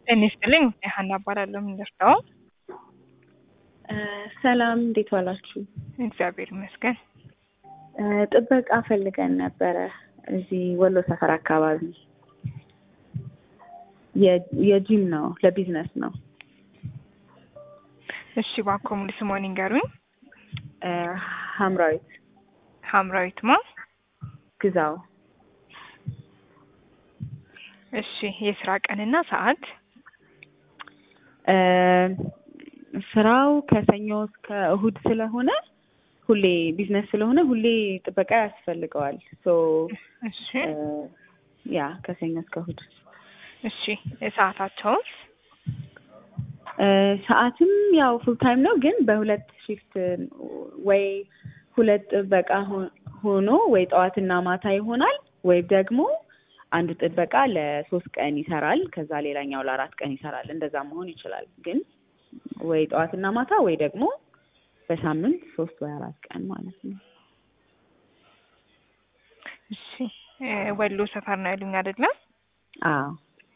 ጤና ይስጥልኝ ሀና እባላለሁ። የምንደርሰው ሰላም፣ እንዴት ዋላችሁ? እግዚአብሔር ይመስገን። ጥበቃ ፈልገን ነበረ እዚህ ወሎ ሰፈር አካባቢ የጂም ነው፣ ለቢዝነስ ነው። እሺ እባክዎ ሙሉ ስምዎን ይንገሩኝ? ሀምራዊት ሀምራዊት ማ? ግዛው። እሺ የስራ ቀንና ሰዓት? ስራው ከሰኞ እስከ እሁድ ስለሆነ ሁሌ ቢዝነስ ስለሆነ ሁሌ ጥበቃ ያስፈልገዋል። ሶ እሺ ያ ከሰኞ እስከ እሁድ። እሺ ሰዓታቸውስ? ሰዓትም ያው ፉል ታይም ነው፣ ግን በሁለት ሺፍት ወይ ሁለት ጥበቃ ሆኖ ወይ ጠዋትና ማታ ይሆናል፣ ወይ ደግሞ አንዱ ጥበቃ ለሶስት ቀን ይሰራል፣ ከዛ ሌላኛው ለአራት ቀን ይሰራል። እንደዛ መሆን ይችላል። ግን ወይ ጠዋትና ማታ ወይ ደግሞ በሳምንት ሶስት ወይ አራት ቀን ማለት ነው። እሺ ወሎ ሰፈር ነው ያሉኝ አይደለም? አዎ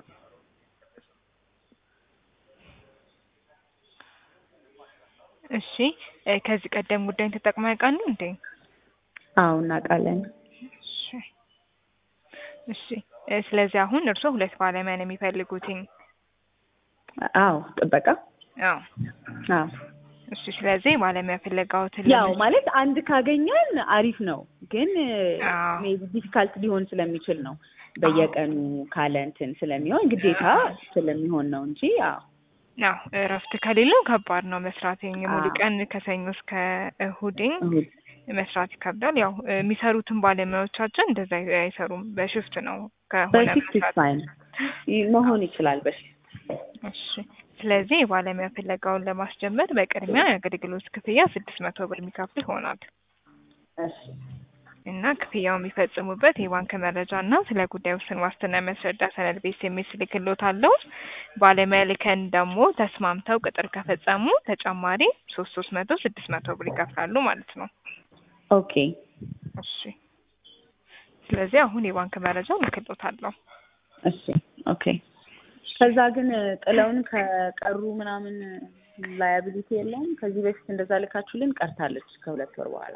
እሺ ከዚህ ቀደም ጉዳይን ተጠቅመው ያውቃሉ እንዴ? አዎ እናውቃለን። እሺ እሺ ስለዚህ አሁን እርስዎ ሁለት ባለሙያ ነው የሚፈልጉትኝ? አዎ ጥበቃ አዎ አዎ እሺ ስለዚህ ባለሙያ ፍለጋዎትን ያው ማለት አንድ ካገኘን አሪፍ ነው፣ ግን አዎ ሜቢ ዲፊካልት ሊሆን ስለሚችል ነው በየቀኑ ካለ እንትን ስለሚሆን ግዴታ ስለሚሆን ነው እንጂ አዎ ያው እረፍት ከሌለው ከባድ ነው መስራት። ሙሉ አዎ። ቀን ከሰኞ እስከ እሁድኝ እሁድ መስራት ይከብዳል። ያው የሚሰሩትን ባለሙያዎቻችን እንደዛ አይሰሩም፣ በሽፍት ነው ከሆነ በሽፍት መስራት ፋይን መሆን ይችላል በሽፍት እሺ ስለዚህ የባለሙያ ፍለጋውን ለማስጀመር በቅድሚያ የአገልግሎት ክፍያ ስድስት መቶ ብር የሚከፍሉ ይሆናል እሺ እና ክፍያው የሚፈጽሙበት የባንክ መረጃ እና ስለ ጉዳዩ ውስን ዋስትና የሚያስረዳ ሰነድ ቤት የሚል ስልክሎት አለው። ባለሙያ ልከን ደግሞ ተስማምተው ቅጥር ከፈጸሙ ተጨማሪ ሶስት ሶስት መቶ ስድስት መቶ ብር ይከፍላሉ ማለት ነው። ኦኬ እሺ ስለዚህ አሁን የባንክ መረጃ ልክሎታለሁ። እሺ ኦኬ ከዛ ግን ጥለውን ከቀሩ ምናምን ላያቢሊቲ የለውም። ከዚህ በፊት እንደዛ ልካችሁልን ቀርታለች ከሁለት ወር በኋላ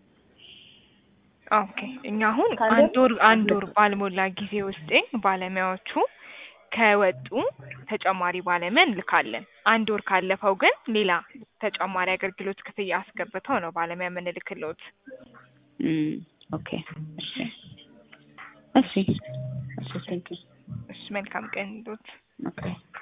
ኦኬ እኛ አሁን ካለ- አንድ ወር አንድ ወር ባልሞላ ጊዜ ውስጥ ባለሙያዎቹ ከወጡ ተጨማሪ ባለሙያ እንልካለን። አንድ ወር ካለፈው ግን ሌላ ተጨማሪ አገልግሎት ክፍያ አስገብተው ነው ባለሙያ የምንልክሎት። እም፣ ኦኬ እሺ እሺ እሺ ቴንክ ዩ እሺ መልካም ቀን ይሉት። ኦኬ